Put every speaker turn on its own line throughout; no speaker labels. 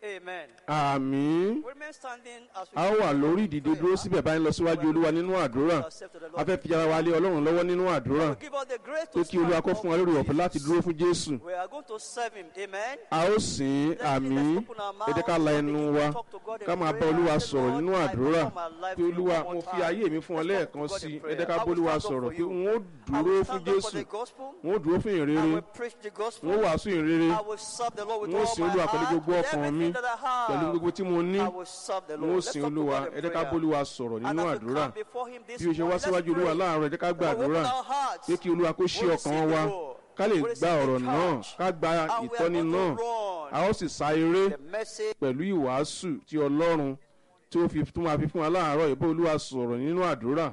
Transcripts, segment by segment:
Amen.
àmín
We remain standing as we
a ó wà lórí ìdìde dúró síbẹ̀ báyìí lọ síwájú olúwa nínú àdúrà a fẹ́ fi ara wa lé ọlọ́run lọ́wọ́ nínú àdúrà
will give us the grace
pé
to
kí olúwa
stand
kó
up
fún wa lórí
for
ọ̀fẹ́ láti
Jesus.
dúró fún jésù
We are going to serve him. Amen.
a ó sìn ín àmín ẹ jẹ́ ká la ẹnu wa ká máa bá olúwa sọ̀rọ̀ nínú àdúrà pé olúwa mo fi ayé mi fún ọ lẹ́ẹ̀kan sí i ẹ jẹ́ ká bá olúwa sọ̀rọ̀ pé n ó
I
dúró
will
fún
stand up for
jésù
the gospel.
n ó dúró fún
I
ìrere
will preach the
n ó
gospel.
wàásù ìrere
I will serve the Lord with
n ó
all
sin
my
olúwa pẹ̀lú
heart,
gbogbo
with
ọkàn mi
everything that I have.
pẹ̀lú gbogbo tí mo ní
I will serve the
n
Lord.
ó
Let's
sin
talk to
olúwa
God in
ẹ jẹ́ ká
prayer.
bá olúwa sọ̀rọ̀
And
nínú
as we
àdúrà
come before him this
bí o ṣe wá
morning,
síwájú
let's
olúwa
pray.
láàárọ̀ ẹ jẹ́ ká
We will
gbàdúrà
open our hearts.
pé kí olúwa kó ṣí
We will
ọkàn
receive
wa
the word.
ká lè
We will
gba
receive
ọ̀rọ̀
the
náà
charge.
ká gba
And we are
ìtọ́ni
going
náà
to run.
a ó sì sa eré
The message
pẹ̀lú ìwàásù tí ọlọ́run tí ó fi tún máa fi fún wa láàárọ̀ ìbò olúwa sọ̀rọ̀ nínú àdúrà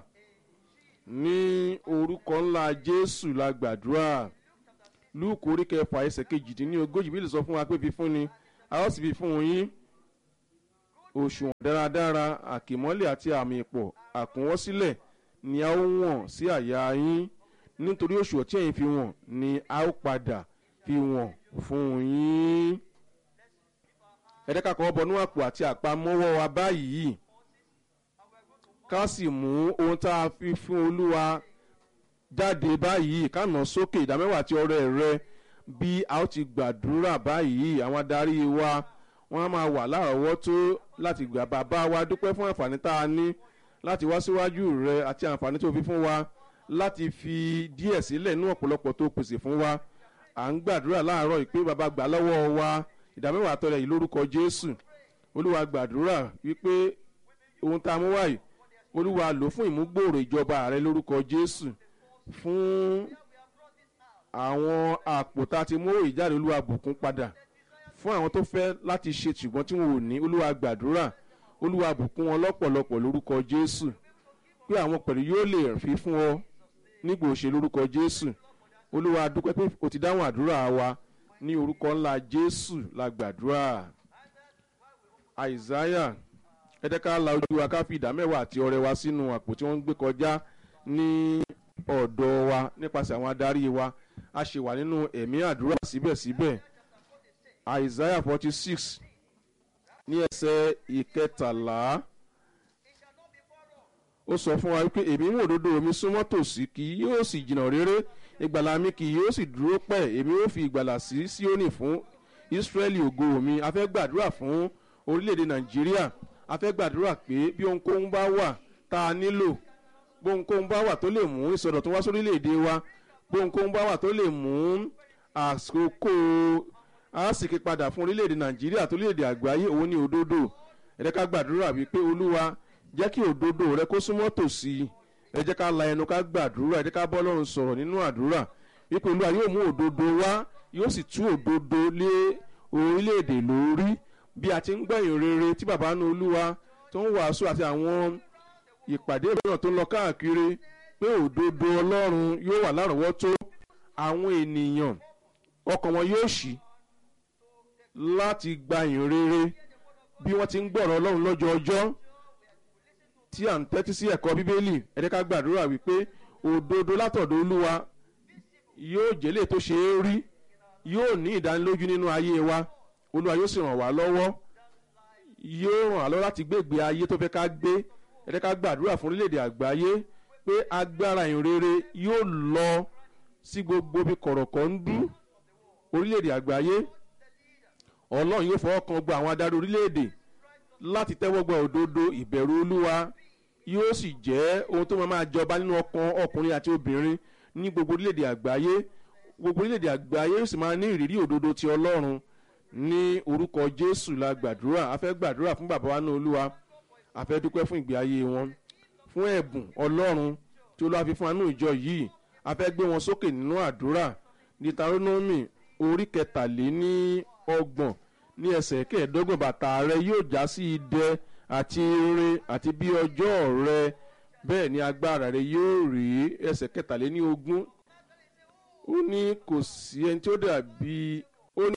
ní orúkọ ńlá jésù la gbàdúrà lúùkù orí kẹfà ẹsẹ̀ kejìdínlógójì bí lè sọ fún wa pé fífún ni a ó sì fi fún yín òṣùwọ̀n dáradára àkìmọ́lẹ̀ àti àmì ìpọ̀ àkúnwọ́sílẹ̀ ni a ó wọ̀n sí àyà yín nítorí òṣùwọ̀n tí ẹ̀yin fi wọ̀n ni a ó padà fi wọ̀n fún yín ẹ̀ẹ́dẹ́ka kọ́ bọnú àpò àti àpamọ́wọ́ wa báyìí ká sì mú ohun tá a fi fún olúwa jáde báyìí ká nà sókè ìdámẹ́wàá àti ọrẹ rẹ bí a ó ti gbàdúrà báyìí àwọn adarí wa wọ́n á máa wà lárọ̀ọ́wọ́tó láti gbà bàbá wa dúpẹ́ fún àǹfààní tá a ní láti wá síwájú rẹ àti àǹfààní tó fi fún wa láti fi díẹ̀ sílẹ̀ ní ọ̀pọ̀lọpọ̀ tó pèsè fún wa à ń gbàdúrà láàárọ̀ ìpè bàbá gbà lọ́wọ́ wa ìdámẹ́wàá àtọrẹ yìí lórúkọ jésù olúwa gbàdúrà wípé ohun tá a mú wáyìí olúwa lò fún ìmúgbòòrò ìjọba rẹ lórúkọ jésù fún àwọn àpò tá a ti mú ìjáde olúwa bùkún padà fún àwọn tó fẹ́ láti ṣe ṣùgbọ́n tí wọn ò ní olúwa gbàdúrà olúwa bùkún wọn lọ́pọ̀lọpọ̀ lórúkọ jésù pé àwọn pẹ̀lú yóò lè fi fún ọ nígbà òṣè lórúkọ jésù olúwa dúpẹ́ pé o ti dáhùn àdúrà wa ní orúkọ ńlá jésù la gbàdúrà àìsáyà ẹ̀ẹ́dẹ́ká la ojú wa ká fi ìdá mẹ́wàá àti ọrẹ wa sínú àpò tí wọ́n ń gbé kọjá ní ọ̀dọ̀ wa nípasẹ̀ àwọn adarí wa a ṣe wà nínú ẹ̀mí àdúrà síbẹ̀síbẹ̀ àìsáyà forty six ní ẹsẹ̀ ìkẹtàlá ó sọ fún wa wípé èmi mú òdodo mi súnmọ́ tòsí kì yóò sì jìnnà réré ìgbàlà mi kì yóò sì dúró pẹ́ èmi ó fi ìgbàlà sí síónì fún ísírẹ́lì ògo mi a fẹ́ gbàdúrà fún orílẹ̀-èdè nàìjíríà a fẹ́ gbàdúrà pé bí ohunkóhun bá wà tá a nílò bí ohunkóhun bá wà tó lè mú ìsọdọ̀tún wá sórílẹ̀-èdè wa bí ohunkóhun bá wà tó lè mú àsìkò àsìkè padà fún orílẹ̀-èdè nàìjíríà tó orílẹ̀-èdè àgbáyé òun ní òdodo ẹ̀rẹ́ gbàdúrà wípé olúwa jẹ́ kí òdodo rẹ kó súnmọ́ tòsí ẹ jẹ́ ká la ẹnu ká gbàdúrà ẹ jẹ́ ká bọ́ lọ́run sọ̀rọ̀ nínú àdúrà wípé olúwa yóò mú òdodo wá yóò sì tú òdodo lé orílẹ̀-èdè lórí bí a ti ń gbẹ̀yìn rere tí bàbá nu olúwa tó ń wàásù àti àwọn ìpàdé mìíràn tó ń lọ káàkiri pé òdodo ọlọ́run yóò wà lárọ̀ọ́wọ́tó àwọn ènìyàn ọkàn wọn yóò ṣí láti gba ìyìn rere bí wọ́n ti ń gbọ̀rọ̀ ọlọ́run lọ́jọ́ ọjọ́ tí à ń tẹ́tí sí ẹ̀kọ́ bíbélì ẹ̀dẹ́ ká gbàdúrà wípé òdodo látọ̀dọ̀ olúwa yóò jẹ́lẹ̀ tó ṣe é rí yóò ní ìdánilójú nínú ayé wa olúwa yóò sì ràn wá lọ́wọ́ yóò ràn wá lọ́wọ́ láti gbégbé ayé tó fẹ́ ká gbé ẹ̀dẹ́ ká gbàdúrà fún orílẹ̀-èdè àgbáyé pé agbára ìrere yóò lọ sí gbogbo bí kọ̀rọ̀kọ̀ ń dú orílẹ̀-èdè àgbáyé ọlọ́run yóò fọwọ́ kan gbọ́ àwọn adarí orílẹ̀-èdè láti tẹ́wọ́ gba òdodo ìbẹ̀rù olúwa yóò sì jẹ́ ohun tó máa máa jọba nínú ọkàn ọkùnrin àti obìnrin ní gbogbo orílẹ̀-èdè àgbáyé gbogbo orílẹ̀-èdè àgbáyé yóò sì máa ní ìrírí òdodo ti ọlọ́run ní orúkọ jésù la gbàdúrà a fẹ́ gbàdúrà fún bàbá wa ní olúwa a fẹ́ dúpẹ́ fún ìgbé ayé wọn fún ẹ̀bùn ọlọ́run tí olúwa fi fún anú ìjọ yìí a fẹ́ gbé wọn sókè nínú àdúrà deuteronomy orí kẹtàléní ọgbọ̀n ní ẹsẹ̀ kẹẹ̀ẹ́dọ́gbọ̀n bàtà rẹ yóò já sí idẹ àti ire àti bí ọjọ́ rẹ bẹ́ẹ̀ ni agbára rẹ yóò rí ẹsẹ̀ kẹtàléní ogún ó ní kò sí ẹni tí ó dàbí ó ní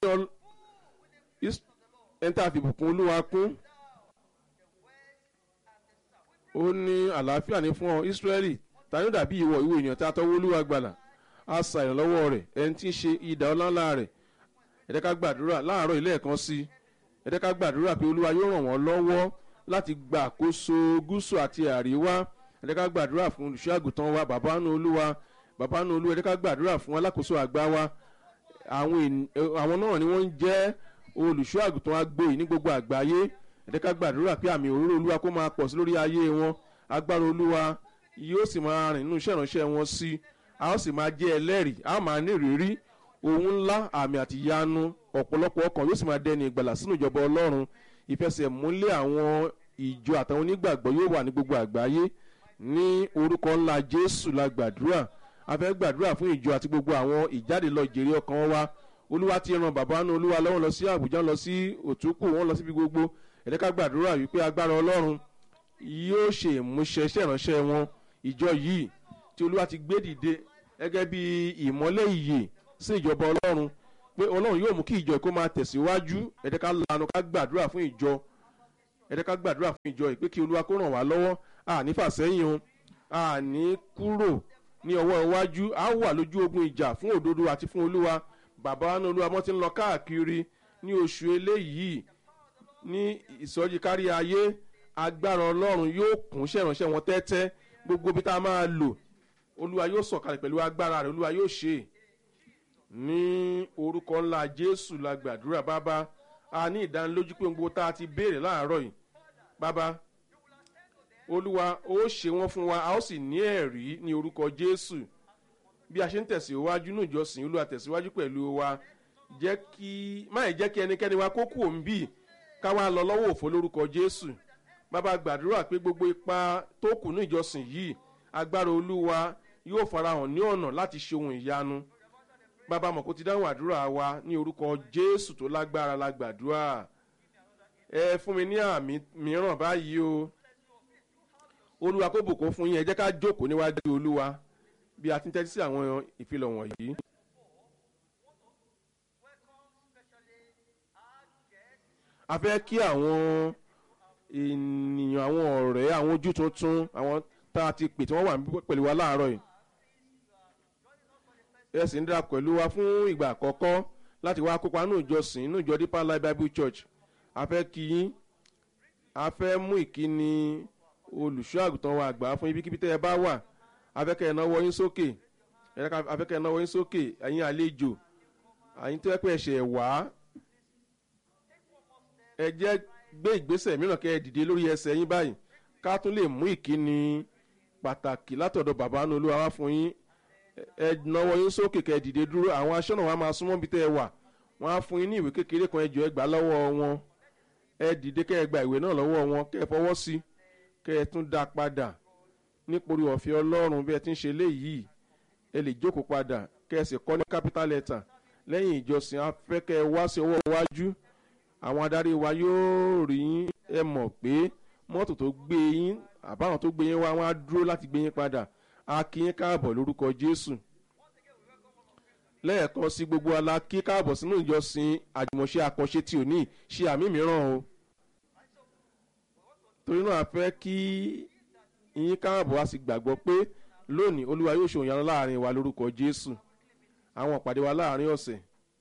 ẹni tá a fi bùkún olúwa kún ó ní àlàáfíà ní fún ọ ìsírẹ́lì ta ni ó dàbí ìwọ ìwé ènìyàn tí a tọ́wọ́ olúwa gbàlà a sa ìrànlọ́wọ́ rẹ̀ ẹni tí ń ṣe ìdá ọlọ́lá rẹ̀ ẹ̀dẹ́ ká gbàdúrà láàárọ̀ ilé ẹ̀kan sí ẹ jẹ́ ká gbàdúrà pé olúwa yóò ràn wọ́n lọ́wọ́ láti gba àkóso gúúsù àti àríwá ẹ jẹ́ ká gbàdúrà fún olùṣọ́ àgùntàn wa bàbá nù olúwa bàbá nù olúwa ẹ jẹ́ ká gbàdúrà fún alákòóso àgbà wa àwọn ènì- ẹ, àwọn náà ni wọ́n ń jẹ́ olùṣọ́ àgùntàn agbo yìí ní gbogbo àgbáyé ẹ jẹ́ ká gbàdúrà pé àmì òróró olúwa kó máa pọ̀ sí lórí ayé wọn agbára olúwa yóò sì máa rìn nínú iṣẹ́ ìránṣẹ́ wọn sí a ó sì máa jẹ́ ẹlẹ́rìí a ó máa ní ìrírí ohun ńlá àmì àti ìyanu ọ̀pọ̀lọpọ̀ ọkàn yóò sì máa dẹni ìgbàlà sínú ìjọba ọlọ́run ìfẹsẹ̀múlẹ̀ àwọn ìjọ àtàwọn onígbàgbọ́ yóò wà ní gbogbo àgbáyé ní orúkọ ńlá jésù la gbàdúrà a fẹ́ gbàdúrà fún ìjọ àti gbogbo àwọn ìjáde lọ jèrè ọkàn wa olúwa ti ran bàbá nu olúwa lọ́wọ́ lọ sí àbújá lọ sí òtúkù wọn lọ síbi gbogbo ẹ̀dẹ́ká gbàdúrà wípé agbára ọlọ́run yóò ṣe ìmúṣẹ iṣẹ́ ìránṣẹ́ wọn ìjọ yìí tí olúwa ti gbé dìde gẹ́gẹ́ bí ìmọ́lẹ̀ ìyè sí ìjọba ọlọ́run pé ọlọ́run yóò mú kí ìjọ kó máa tẹ̀síwájú ẹ̀dẹ́ká lanu ká gbàdúrà fún ìjọ ẹ̀dẹ́ká gbàdúrà fún ìjọ yìí pé kí olúwa kó ràn wá lọ́wọ́ àní fàsẹ́yìn o àní kúrò ní ọwọ́ iwájú á wà lójú ogun ìjà fún òdodo àti fún olúwa bàbá wa ní olúwa mọ́ ti ń lọ káàkiri ní oṣù eléyìí ní ìsọjí kárí ayé agbára ọlọ́run yóò kún ṣẹ̀ránṣẹ́ wọn tẹ́tẹ́ gbogbo bí tá a máa lò olúwa yóò sọ̀kalẹ̀ pẹ̀lú agbára rẹ̀ olúwa yóò ṣe é ní orúkọ ńlá jésù la gbàdúrà bàbá a ní ìdánilójú pé gbogbo tá a ti béèrè láàárọ̀ yìí bàbá olúwa ó ṣe wọ́n fún wa a ó sì ní ẹ̀rí ní orúkọ jésù bí a ṣe ń tẹ̀síwájú ní ìjọsìn olúwa tẹ̀síwájú pẹ̀lú wa jẹ́ kí má ì jẹ́ kí ẹnikẹ́ni wa kó kú òun bíi ká wá lọ lọ́wọ́ òfo lórúkọ jésù bàbá gbàdúrà pé gbogbo ipa tó kù ní ìjọsìn yìí agbára olúwa yóò farahàn ní ọ̀nà láti ṣe ohun ìyanu bàbá mọ̀ kó ti dáhùn àdúrà wa ní orúkọ jésù tó lágbára la gbàdúrà ẹ fún mi ní àmì mìíràn báyìí o olúwa kó bùkún fún yín ẹ jẹ́ ká jókòó níwájú olúwa bí a ti ń tẹ́tí sí àwọn ìfilọ̀ wọ̀nyí. a fẹ́ kí àwọn ènìyàn àwọn ọ̀rẹ́ àwọn ojú tuntun àwọn tá a ti pè tí wọ́n wà níbí pẹ̀lú wa láàárọ̀ yìí ẹ sì ń dara pẹ̀lú wa fún ìgbà àkọ́kọ́ láti wá kópa nínú ìjọsìn nínú ìjọ deeper life bible church a fẹ́ kí yín a fẹ́ mú ìkíni olùṣọ́ àgùntàn wa àgbà fún ibikíbi tẹ́ ẹ bá wà a fẹ́ kẹ́ ẹ náwó yín sókè a fẹ́ kẹ́ ẹ náwó yín sókè ẹ̀yin àlejò àyín tó yẹ pé ẹ̀ṣẹ̀ wá ẹ jẹ́ gbé ìgbésẹ̀ mìíràn kẹ́ ẹ dìde lórí ẹsẹ̀ yín báyìí ká tún lè mú ìkíni pàtàkì látọ̀dọ̀ bàbá nu olúwa wá fún yín ẹ náwó yín sókè kẹ́ ẹ dìde dúró àwọn aṣọ́nà wa máa súnmọ́ bí tẹ́ ẹ wà wọ́n á fún yín ní ìwé kékeré kan ẹjọ́ ẹ gbà lọ́wọ́ wọn ẹ dìde kẹ́ ẹ gba ìwé náà lọ́wọ́ wọn kẹ́ ẹ fọwọ́ sí kẹ́ ẹ tún dá padà nípòrí ọ̀fẹ́ ọlọ́run bí ẹ ti ń ṣe léyìí ẹ lè jókòó padà kẹ́ ẹ sì kọ́ ní capital letter lẹ́yìn ìjọsìn afẹ́ kẹ́ ẹ wá sí ọwọ́ iwájú àwọn adarí wa yóò rí yín ẹ mọ̀ pé mọ́tò tó gbé yín àbáwọn tó gbé yín wá wọn á dúró láti gbé yín padà a kí yín káàbọ̀ lórúkọ jésù lẹ́ẹ̀kan sí gbogbo ala kí káàbọ̀ sínú ìjọsìn àjùmọ̀ṣe àkànṣe tí ò ní ṣe àmì mìíràn o torí náà a fẹ́ kí yín káàbọ̀ a sì gbàgbọ́ pé lónìí olúwa yóò ṣe òyìnbó láàrin wa lórúkọ jésù àwọn ìpàdé wa láàrin ọ̀sẹ̀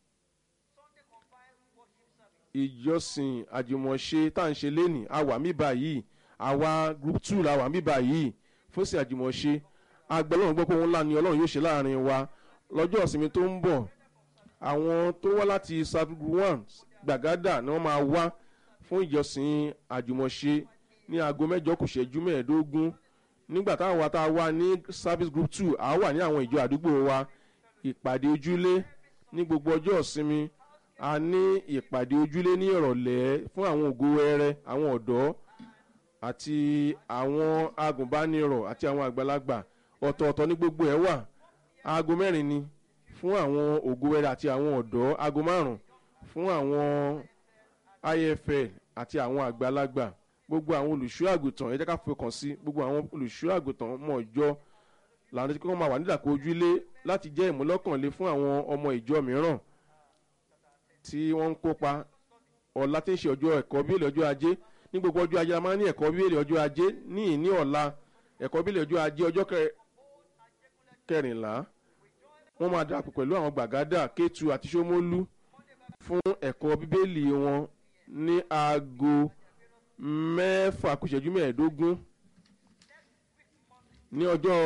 ìjọsìn àjùmọ̀ṣe tá à ń ṣe lénìí a wà mí báyìí àwa group two la wà mí báyìí fún sí àjùmọ̀ṣe agbẹ́lọ́run gbọ́ pé òun ńlá ni ọlọ́run yóò ṣe láàrin wa lọ́jọ́ ìsinmi tó ń bọ̀ àwọn tó wá láti sabugu one gbàgádà ni wọ́n máa wá fún ìjọsìn àjùmọ̀ṣe ní aago mẹ́jọ kù ṣẹ́jú mẹ́ẹ̀ẹ́dógún nígbà táwọn wa tá a wá ní service group two a wà ní àwọn ìjọ àdúgbò wa ìpàdé ojúlé ní gbogbo ọjọ́ ìsinmi a ní ìpàdé ojúlé ní ìrọ̀lẹ́ fún àwọn ògo wẹrẹ àwọn ọ̀dọ́ àti àwọn agùnbánirọ̀ àti àwọn àgbàlagbà ọ̀tọ̀ọ̀tọ̀ ní gbogbo ẹ̀ wà aago mẹ́rin ni fún àwọn ògo wẹrẹ àti àwọn ọ̀dọ́ aago márùn-ún fún àwọn ifl àti àwọn àgbàlagbà gbogbo àwọn olùṣọ́ àgùntàn ẹ jẹ́ ká fọkàn sí gbogbo àwọn olùṣọ́ àgùntàn mọ̀ ọjọ́ làwọn tí wọ́n máa wà nídàkọ̀ ojúlé láti jẹ́ ìmúlọ́kànlé fún àwọn ọmọ ìjọ mìíràn tí wọ́n ń kópa ọ̀la tí ń ṣe ọjọ́ ẹ̀kọ́ bíèlì ọjọ́ ajé ní gbogbo ọjọ́ ajé a máa ń ní ẹ̀kọ́ bíèlì ọjọ́ ajé ní ìní ọ̀la ẹ̀kọ́ bíèlì ọjọ́ ajé ọjọ́ kẹrìnlá wọ́n máa darapọ̀ pẹ̀lú àwọn gbàgádà kétu àti sómólú fún ẹ̀kọ́ bíbélì wọn ní aago mẹ́fà kù ìṣẹ́jú mẹ́ẹ̀ẹ́dógún ní ọjọ́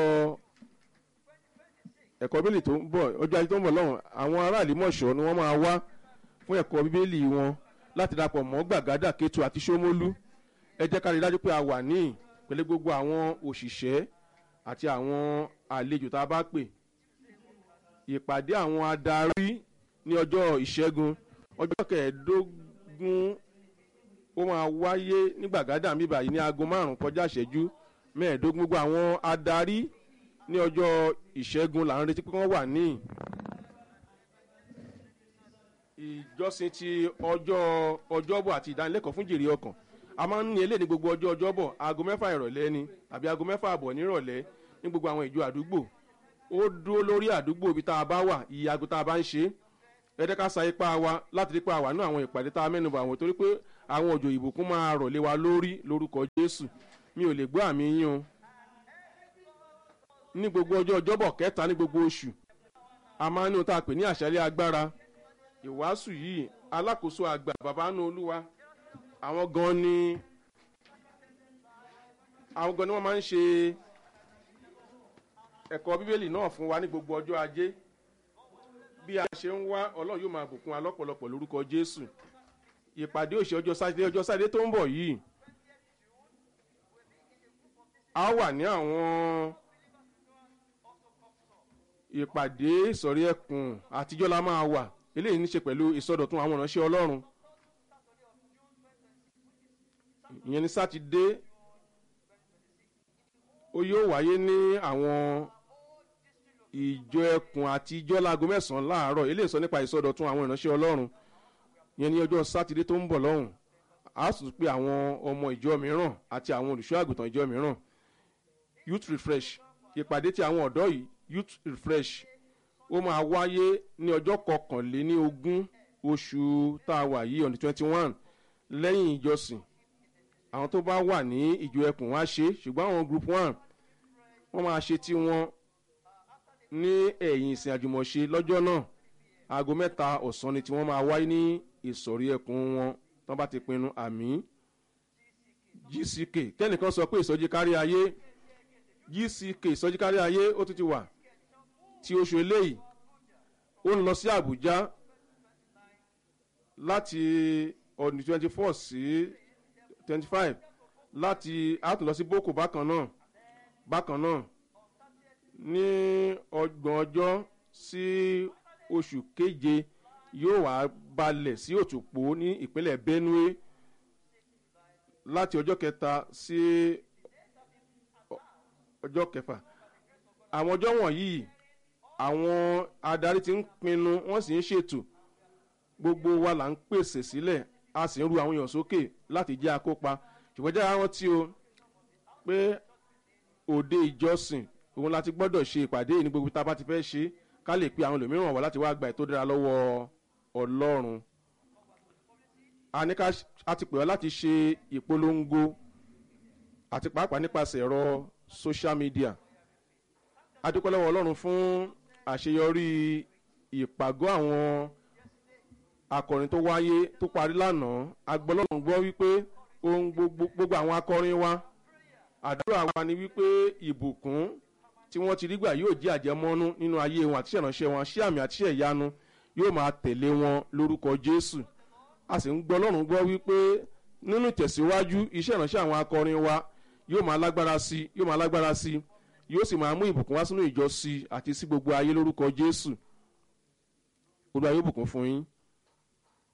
ẹ̀kọ́ bíbélì tó ń bọ̀ ọjọ́ ajé tó ń bọ̀ lọ́hùn àwọn aráàlú mọ̀ṣọ́ ni wọ́n máa wá fún ẹ̀kọ́ bíbélì wọn láti dapọ̀ mọ́ gbàgádà kétu àti sómólú ẹ jẹ́ ká rí i dájú pé a wà ní pẹ̀lú gbogbo àwọn òṣìṣẹ́ àti àwọn àlejò tá a bá pè ìpàdé àwọn adarí ní ọjọ́ ìṣẹ́gun ọjọ́ kẹẹ̀ẹ́dógún ó máa wáyé ní gbàgádà mi báyìí ní aago márùn-ún kọjá ìṣẹ́jú mẹ́ẹ̀ẹ́dógún gbogbo àwọn adarí ní ọjọ́ ìṣẹ́gun là ń retí pé wọ́n wà ní ìjọsìn ti ọjọ́ ọjọ́bọ̀ àti ìdánilẹ́kọ̀ọ́ fún jèrè ọkàn a máa ń ní eléyìí ní gbogbo ọjọ́ ọjọ́bọ̀ aago mẹ́fà ìrọ̀lẹ́ ni àbí aago mẹ́fà àbọ̀ nírọ̀lẹ́ ní gbogbo àwọn ìjọ àdúgbò ó dúró lórí àdúgbò ibi tá a bá wà iye aago tá a bá ń ṣe é ẹ jẹ́ ká sa ipá wa láti rí pa àwa náà àwọn ìpàdé tá a mẹ́nu bà wọ́n torí pé àwọn òjò ìbùkún máa rọ̀ lé wa lórí lórúkọ jésù mi ò lè gbọ́ àmì yín o ní gbogbo ọjọ́ ọjọ́bọ̀ kẹta ní gbogbo oṣù a máa ń ní ohun tá a pè ní àṣálẹ́ agbára ìwàásù yìí alákòóso àgbà bàbá nù olúwa àwọn gan ni àwọn gan ni wọ́n máa ń ṣe ẹ̀kọ́ bíbélì náà fún wa ní gbogbo ọjọ́ ajé bí a ṣe ń wá ọlọ́run yóò máa bùkún wa lọ́pọ̀lọpọ̀ lórúkọ jésù ìpàdé òṣè ọjọ́ sátidé ọjọ́ sátidé tó ń bọ̀ yìí a wà ní àwọn ìpàdé ìsọ̀rí ẹkùn àtijọ́ la máa wà eléyìí ní ṣe pẹ̀lú ìsọdọ̀tun àwọn ìránṣẹ́ ọlọ́run ìyẹn ní sátidé ó yóò wáyé ní àwọn ìjọ ẹkùn àti ìjọ láago mẹ́sàn-án láàárọ̀ eléyìí sọ nípa ìsọdọ̀tun àwọn ìránṣẹ́ ọlọ́run ìyẹn ní ọjọ́ sátidé tó ń bọ̀ lọ́hùn a sì pé àwọn ọmọ ìjọ mìíràn àti àwọn olùṣọ́ àgùntàn ìjọ mìíràn youth refresh ìpàdé tí àwọn ọ̀dọ́ yìí youth refresh ó máa wáyé ní ọjọ́ kọkànléní ogún oṣù tá a wà yìí on the twenty one lẹ́yìn ìjọsìn àwọn tó bá wà ní ìjọ ẹkùn wá ṣe ṣùgbọ́n àwọn group one wọ́n máa ṣe tí wọ́n ní ẹ̀yìn ìsìn àjùmọ̀ṣe lọ́jọ́ náà aago mẹ́ta ọ̀sán ni tí wọ́n máa wáyé ní ìsọ̀rí ẹkùn wọn tán bá ti pinnu àmì gck kẹ́nìkan sọ pé ìsọjí kárí ayé gck ìsọjí kárí ayé ó tún ti wà tí oṣù eléyìí ó ń lọ sí àbújá láti ọdún twenty four sí twenty five láti a tún lọ sí boko bákan náà bákan náà ní ọgbọ̀n ọjọ́ sí oṣù keje yóò wá balẹ̀ sí òtùpó ní ìpínlẹ̀ benue láti ọjọ́ kẹta sí ọjọ́ kẹfà àwọn ọjọ́ wọ̀nyí àwọn adarí ti ń pinnu wọ́n sì ń ṣètò gbogbo wa là ń pèsè sílẹ̀ a sì ń ru àwọn èèyàn sókè láti jẹ́ akópa ṣùgbọ́n jẹ́ àwọn tí o pé òde ìjọsìn òun láti gbọ́dọ̀ ṣe ìpàdé yìí ní gbogbo tá a bá ti fẹ́ ṣe ká lè pe àwọn ẹlòmíràn wá láti wá gba ètò dára lọ́wọ́ ọlọ́run a ní ká a ti pè ọ́ láti ṣe ìpolongo àti pàápàá nípasẹ̀ ẹ̀rọ social media adúpẹ́ lọ́wọ́ ọlọ́run fún àṣeyọrí ìpàgọ́ àwọn akọrin tó wáyé tó parí lánàá agbọ́lọ́run gbọ́ wípé ohun gbogbo gbogbo àwọn akọrin wa àdúrà wa ni wípé ìbùkún tí wọ́n ti rí gbà yóò jẹ́ àjẹmọ́nú nínú ayé wọn àti ìránṣẹ́ wọn ṣé àmì àti ìyanu yóò máa tẹ̀lé wọn lórúkọ jésù a sì ń gbọ́ ọlọ́run gbọ́ wípé nínú ìtẹ̀síwájú iṣẹ́ ìránṣẹ́ àwọn akọrin wa yóò máa lágbára sí yóò máa lágbára sí yóò sì máa mú ìbùkún wá sínú ìjọ sí àti sí gbogbo ayé lórúkọ jésù olúwa yóò bùkún fún yín